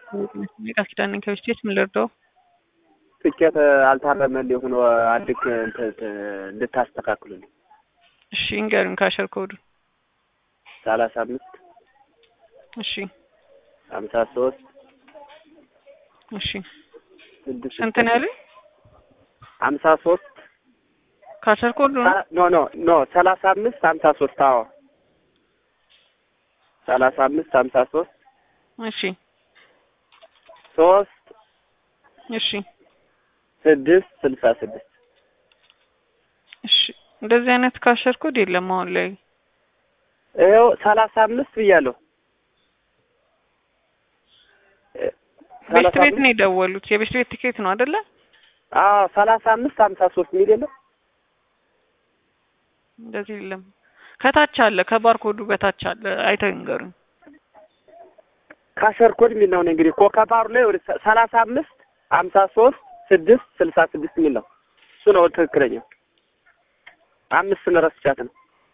ቃል ኪዳን ነኝ ከብስቴት ምን ልርዳው? ትኬት አልታረመልኝ ሆኖ አድክ እንድታስተካክሉልኝ። እሺ እንገሩኝ ካሸር ኮዱ ሰላሳ አምስት እሺ ሀምሳ ሶስት እሺ ስድስት ስንት ነው ያሉኝ? ሀምሳ ሶስት ካሸር ኮዱ ነው ኖ ኖ ኖ ሰላሳ አምስት ሀምሳ ሶስት አዎ ሰላሳ አምስት ሀምሳ ሶስት እሺ ሶስት እሺ ስድስት ስልሳ ስድስት እሺ እንደዚህ አይነት ካሸር ኮድ የለም አሁን ላይ ይኸው ሰላሳ አምስት ብያለሁ። ቤስት ቤት ነው የደወሉት። የቤስት ቤት ቲኬት ነው አይደለ? አዎ ሰላሳ አምስት ሀምሳ ሶስት ሚል የለም እንደዚህ የለም። ከታች አለ፣ ከባርኮዱ በታች አለ። አይተው ይንገሩኝ። ካሸር ኮድ የሚል ነው እንግዲህ ኮከባሩ ላይ ወደ ሰላሳ አምስት ሀምሳ ሶስት ስድስት ስልሳ ስድስት የሚል ነው። እሱ ነው ትክክለኛው። አምስትን ረስቻት ነው።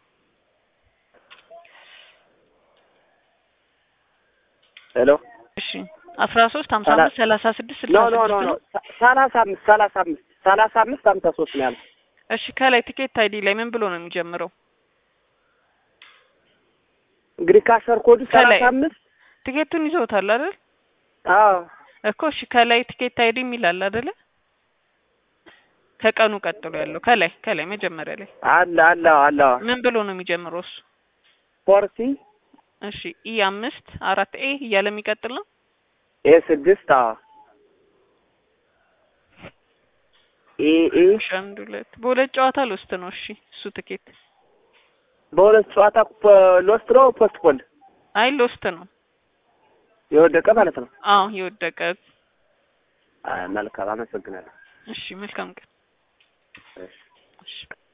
ሄሎ እሺ አስራ ሶስት ሀምሳ አምስት ሰላሳ ስድስት ኖ ስልሳ ኖ ኖ ስድስት ኖ ነው። ሰላሳ አምስት ሰላሳ አምስት ሰላሳ አምስት ሀምሳ ሶስት ነው ያለው። እሺ ከላይ ቲኬት አይዲ ላይ ምን ብሎ ነው የሚጀምረው? እንግዲህ ካሸር ኮዱ ከላይ ሰላሳ አምስት ቲኬቱን ይዘውታል አይደል? አዎ እኮ እሺ ከላይ ቲኬት አይዲ የሚል አለ አይደለ? ከቀኑ ቀጥሎ ያለው ከላይ ከላይ መጀመሪያ ላይ አለ አለ አለ ምን ብሎ ነው የሚጀምረው እሱ? ፎርቲ እሺ ኢ አምስት አራት ኤ እያለ የሚቀጥል ነው። ኤ ስድስት አዎ ኤ ኤ እሺ አንድ ሁለት በሁለት ጨዋታ ልውስጥ ነው። እሺ እሱ ቲኬት በሁለት ጨዋታ ሎስት ነው ፖስት ፖል አይ ሎስት ነው። የወደቀ ማለት ነው። አዎ የወደቀ አይ መልካም አመሰግናለሁ። እሺ መልካም ቀን። እሺ እሺ